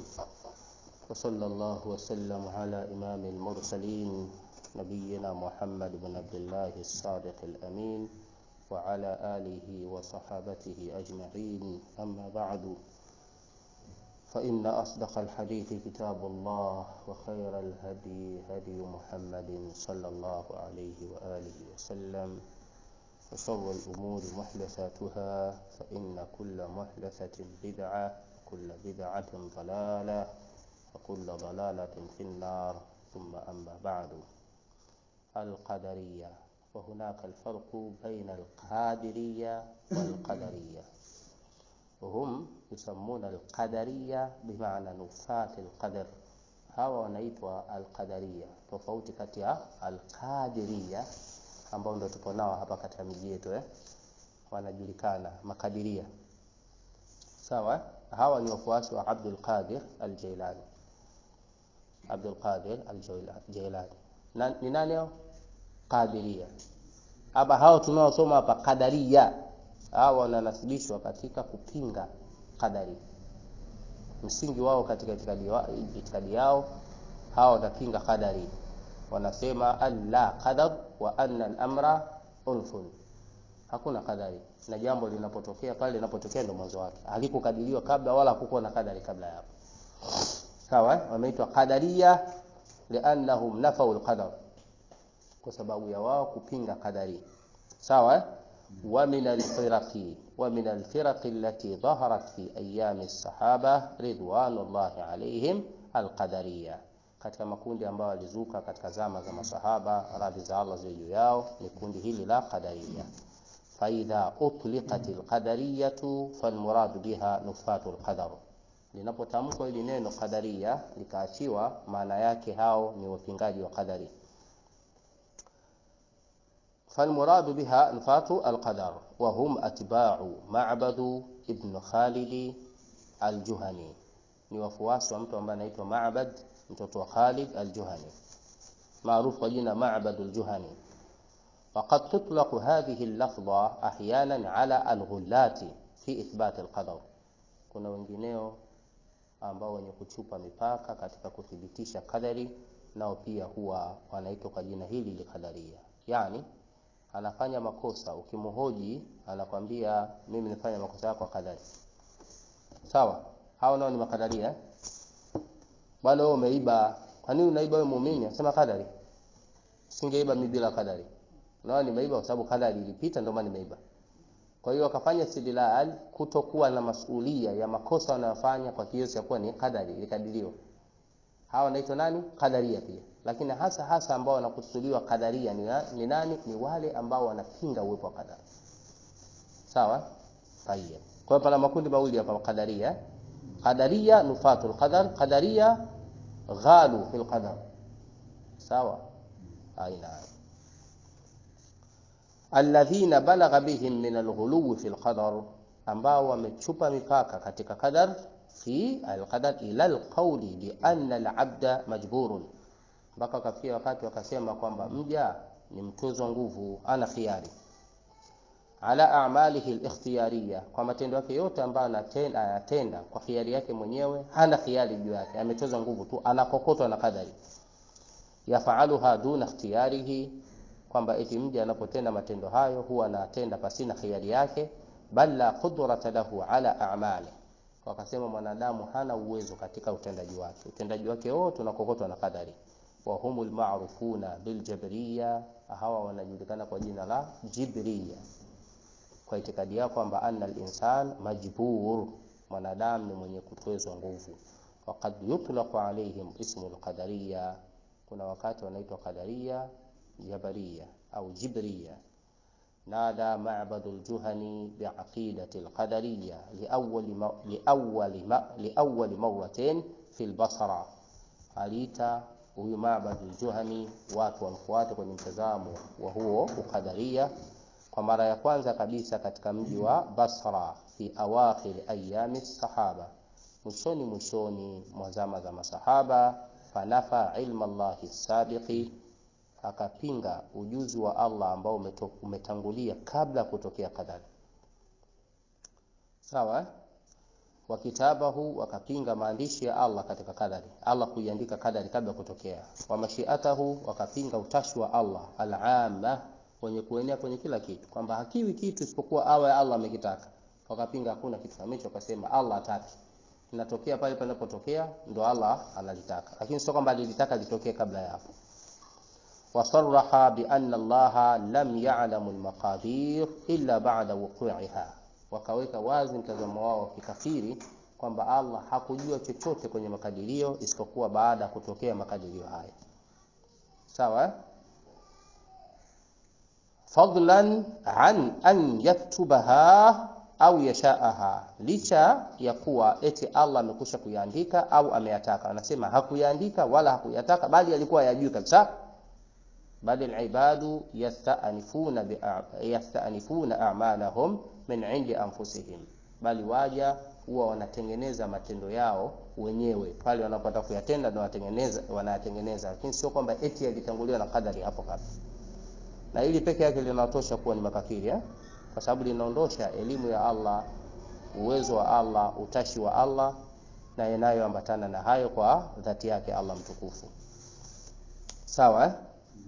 وصلى الله وسلم على إمام المرسلين نبينا محمد بن عبد الله الصادق الأمين وعلى آله وصحابته أجمعين أما بعد فإن أصدق الحديث كتاب الله وخير الهدي هدي محمد صلى الله عليه وآله وسلم وشر الأمور محدثاتها فإن كل محدثة بدعة كل بدعة ضلالة وكل ضلالة في النار ثم أما بعد القدرية وهناك الفرق بين القادرية والقدرية وهم يسمون القدرية بمعنى نفاة القدر hawa wanaitwa alqadaria tofauti kati ya alqadiria ambao ndo tupo nao hapa katika miji yetu eh? wanajulikana makadiria sawa hawa ni wafuasi wa Abdul Qadir al-Jailani Abdul Qadir al-Jailani na, ni nani hao qadiria hapa hao tunaosoma hapa qadaria hao wananasibishwa katika kupinga qadari msingi wao katika itikadi, wa, itikadi yao hao wanapinga qadari wanasema alla qadar wa anna al-amra unfun hakuna kadari na jambo linapotokea pale linapotokea ndio mwanzo wake halikukadiriwa kabla wala hakukuwa na kadari kabla ya hapo sawa wameitwa qadaria liannahum nafau alqadar kwa sababu ya wao kupinga kadari sawa wa min alfiraqi wa min alfiraqi allati dhaharat fi ayami as-sahaba ridwanullahi alayhim alqadariyah katika makundi ambayo walizuka katika zama za masahaba radhi za Allah ziwe juu yao ni kundi hili la qadariya faidha utliqat alqadariyatu falmuradu biha nufatu alqadar linapotamkwa hili neno qadariya likaachiwa maana yake hao ni wapingaji wa qadari فالمراد بها نفاة القدر وهم أتباع معبد ابن خالد الجهني ni wafuasi wa mtu ambaye anaitwa Ma'bad mtoto wa Khalid al-Juhani maarufu kwa jina Ma'bad al-Juhani وقد تطلق هذه اللفظة أحيانا على الغلات في إثبات القدر kuna wengineo ambao wenye kuchupa mipaka katika kuthibitisha kadari nao pia huwa wanaitwa kwa jina hili likadaria yani anafanya makosa ukimhoji anakwambia mimi nifanya makosa yako kadari sawa hao nao ni makadaria eh? bwana wewe umeiba kwa nini unaiba wewe muumini asema kadari singeiba mimi bila kadari nao nimeiba kwa sababu kadari ilipita ndio maana nimeiba kwa hiyo akafanya istidlal kutokuwa na masulia ya makosa wanayofanya kwa kiasi cha kuwa ni kadari ilikadiriwa hawa wanaitwa nani kadaria pia lakini hasa hasa ambao wanakusudiwa kadaria ni, ni nani ni wale ambao wanapinga uwepo wa kadari sawa tayeb kwa hiyo pana makundi mawili hapa kadaria qadaria nufatul qadar qadaria ghalu fil qadar sawa aina alladhina balagha bihim min alghuluw fil qadar ambao wamechupa mipaka katika qadar fi alqadar ila alqawli bi anna alabda majburun mpaka wakafikia wakati wakasema kwamba mja ni mtozwa nguvu ana khiari ala a'malihi al-ikhtiyariyya kwa matendo yake yote ambayo anatenda anatenda kwa khiari yake mwenyewe hana khiari juu yake ametoza nguvu tu anakokotwa na kadari yafaaluha duna ikhtiyarihi kwamba eti mja anapotenda matendo hayo huwa anatenda pasina khiari yake bal la qudrata lahu ala a'mali wakasema mwanadamu hana uwezo katika utendaji wake utendaji wake wote unakokotwa na kadari wa humul ma'rufuna bil jabriyya hawa wanajulikana kwa jina la jibriyya kwa itikadi yao kwamba anna al-insan majbur mwanadamu ni mwenye kutwezwa nguvu waqad yutlaqu alaihim ismu al-qadariyya kuna wakati wanaitwa qadariya jabariya au jibriya نادى معبد الجهني بعقيدة القدرية لأول م... لأول م... لأول مرة في البصرة aliita huyu Ma'bad al-Juhani watu wamfuate kwenye mtazamo wa huo ukadaria kwa mara ya kwanza kabisa katika mji wa Basra fi awakhir ayami sahaba mwishoni mwishoni mwa zama za masahaba fanafa ilma Allahi sabiqi akapinga ujuzi wa Allah ambao umeto, umetangulia kabla kutokea kadari sawa wa kitabahu, wakapinga maandishi ya Allah katika kadari, Allah kuiandika kadari kabla kutokea. Wa mashiatahu, wakapinga utashi wa Allah al-amma, wenye kuenea kwenye kila kitu, kwamba hakiwi kitu isipokuwa awe Allah amekitaka. Wakapinga hakuna kitu kama hicho, wakasema Allah hataki, inatokea pale panapotokea ndo Allah analitaka, lakini sio kwamba alilitaka litokee kabla ya hapo. Wasarraha bi anna Allah lam ya'lamu al-maqadir illa ba'da wuqu'iha wakaweka wazi mtazamo wao wa kikafiri kwamba Allah hakujua chochote kwenye makadirio isipokuwa baada ya kutokea makadirio haya. Sawa? eh? Fadlan an an yaktubaha au yashaaha, licha ya kuwa eti Allah amekusha kuyaandika au ameyataka. Anasema hakuyaandika wala hakuyataka, bali alikuwa yajui kabisa bali alibadu yastanifuna bi yastanifuna a'malahum min indi anfusihim, bali waja huwa wanatengeneza matendo yao wenyewe pale wanapotaka kuyatenda, ndio wanatengeneza wanayatengeneza, lakini sio kwamba eti yalitanguliwa na kadari hapo kabla. Na hili peke yake linatosha kuwa ni makafiri eh? Kwa sababu linaondosha elimu ya Allah, uwezo wa Allah, utashi wa Allah na yanayoambatana na hayo kwa dhati yake Allah mtukufu. Sawa eh?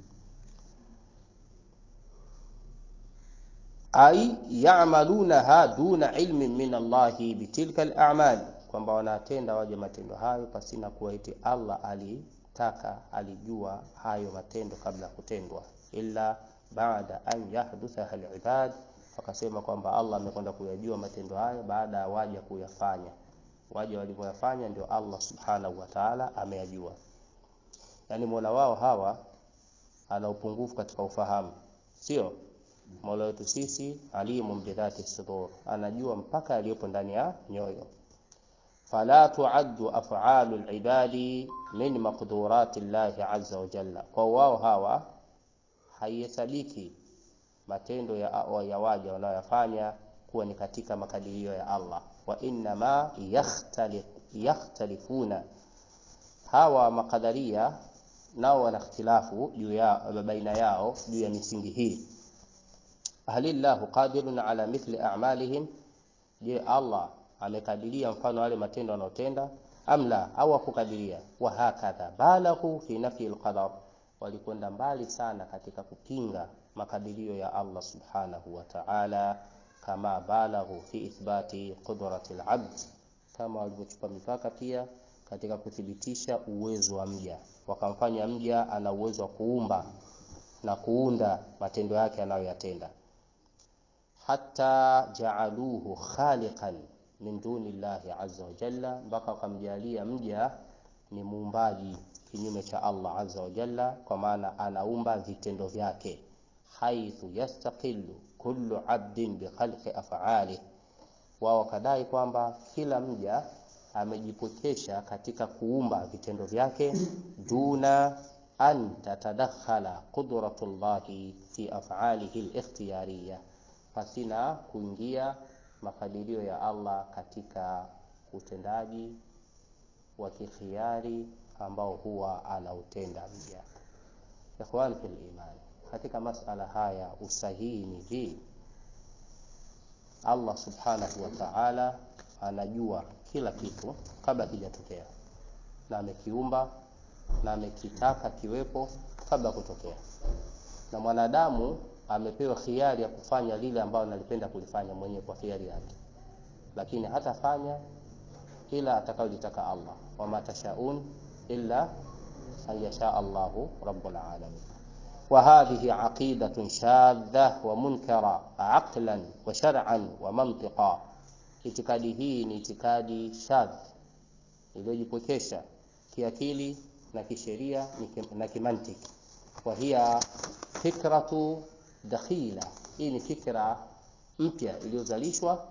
ai ya'malunaha duna ilmin min Allahi bitilka al-a'mal, kwamba wanatenda waje matendo hayo pasina kuwa eti Allah alitaka alijua hayo matendo kabla ya kutendwa, illa baada an yahdutha al-ibad, wakasema kwamba Allah amekwenda kuyajua matendo hayo baada ya waja kuyafanya. Waja walivyoyafanya ndio Allah subhanahu wa ta'ala ameyajua. Yani mola wao hawa ana upungufu katika ufahamu, sio Mola wetu sisi alimun bidhati sudur, anajua mpaka yaliyopo ndani ya nyoyo. Fala tuaddu af'alu al-ibadi min maqdurati llahi azza wa jalla, kwa wao hawa haihesabiki matendo ya, ya waja wanayoyafanya kuwa ni katika makadirio ya Allah. Wa innama yakhtalif, yakhtalifuna, hawa makadaria nao wana ikhtilafu juu ya baina yao juu ya misingi hii Halillahu qadirun ala mithli a'malihim, je, Allah amekadiria mfano wale matendo wanaotenda? Amla, au hakukadiria? Wa hakadha balaghu fi nafyi alqadar, walikwenda mbali sana katika kupinga makadirio ya Allah subhanahu wa ta'ala, kama balaghu fi ithbati qudrati alabd, kama walivyochupa mipaka pia katika kuthibitisha uwezo wa mja, wakamfanya mja ana uwezo wa kuumba na kuunda matendo yake anayoyatenda hata jaaluhu khaliqan min duni llahi azza wa jalla, mpaka wakamjalia mja ni muumbaji kinyume cha Allah azza wa jalla, kwa maana anaumba vitendo vyake. haithu yastaqilu kullu abdin bi khalqi af'ali, wao wakadai kwamba kila mja amejipokesha katika kuumba vitendo vyake, duna an tatadakhala qudratullahi fi af'alihi al-ikhtiyariyah pasina kuingia makadirio ya Allah katika utendaji wa kikhiari ambao huwa anautenda mja. Ikhwan fil iman, katika masala haya usahihi ni hii, Allah subhanahu wa ta'ala anajua kila kitu kabla kijatokea, na amekiumba na amekitaka kiwepo kabla kutokea, na mwanadamu amepewa khiari ya kufanya lile ambalo analipenda kulifanya mwenyewe kwa khiari yake, lakini hatafanya ila atakayolitaka Allah, wama tashaun illa an yasha Allahu rabbul alamin. Wa hadhihi aqidatun shadha wa munkara aqlan wa shar'an wa mantiqa, itikadi hii ni itikadi shadh iliyojipokesha kiakili na kisheria na kimantiki. Wa hiya fikratu dakhila, hii ni fikra mpya iliyozalishwa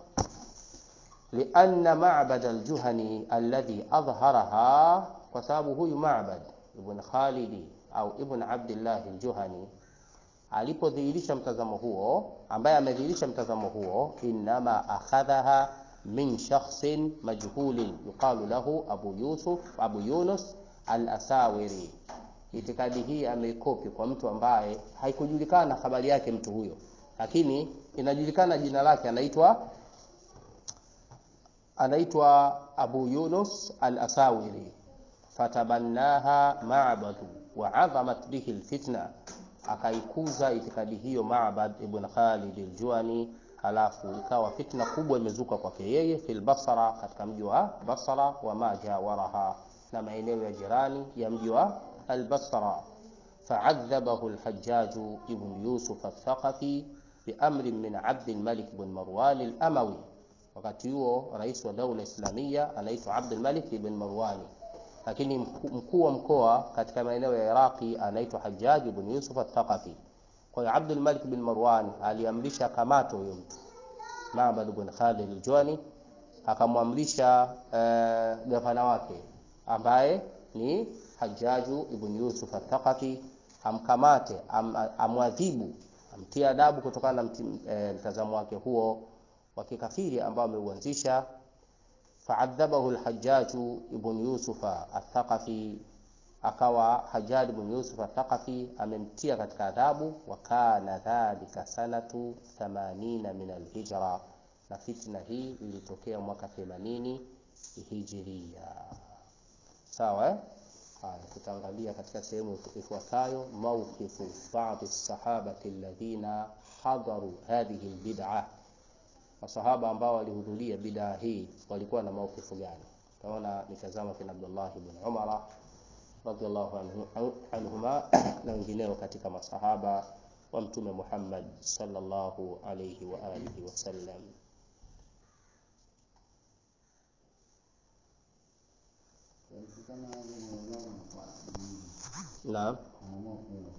lianna Ma'bad al-Juhani alladhi adhharaha, kwa sababu huyu Ma'bad ibn Khalidi au ibn Abdillah al-Juhani alipodhihirisha mtazamo huo, ambaye amedhihirisha mtazamo huo, innama akhadhaha min shakhsin majhulin yuqalu lahu Abu Yusuf Abu Yunus al-Asawiri. Itikadi hii ameikopi kwa mtu ambaye haikujulikana habari yake mtu huyo, lakini inajulikana jina lake, anaitwa anaitwa Abu Yunus al-Asawiri, fatabannaha Ma'bad wa adhamat bihi alfitna, akaikuza itikadi hiyo Ma'bad ibn Khalid al-Juani, halafu ikawa fitna kubwa imezuka kwake yeye fil Basra, katika mji wa Basra wa ma jawaraha, na maeneo ya jirani ya mji wa al-Basra. Fa'adhabahu al-Hajjaj ibn Yusuf al-Thaqafi biamri min Abd al-Malik ibn Marwan al-Amawi Wakati huo rais wa daula Islamia anaitwa Abdul Malik ibn Marwani, lakini mkuu wa mkoa katika maeneo ya Iraqi anaitwa Hajjaj ibn Yusuf al-Thaqafi. Kwa hiyo Abdul Malik ibn Marwan aliamrisha kamato huyo mtu Ma'bad ibn Khalid al-Juani, akamwamrisha uh, gavana wake ambaye ni Hajjaj ibn Yusuf al-Thaqafi amkamate, am, amwadhibu, amtie adabu kutokana na mtazamo wake huo wa kikafiri ambao ameuanzisha. Faadhabahu al-Hajjaj ibn Yusuf al-Thaqafi, akawa Hajjaj ibn Yusuf al-Thaqafi amemtia katika adhabu. Wa kana dhalika sanatu 80 min al-hijra, na fitna hii ilitokea mwaka 80 hijiria. Sawa eh? Haya, tutaangalia katika sehemu ifuatayo mawqifu ba'd as-sahabati alladhina hadaru hadhihi al-bid'ah masahaba ambao walihudhuria bidaa hii walikuwa na maukifu gani? Tunaona nitazama kina Abdullah ibn Umar radhiallahu anhuma na wengineo katika masahaba wa Mtume Muhammad sallallahu alayhi wa alihi wasallam. Naam.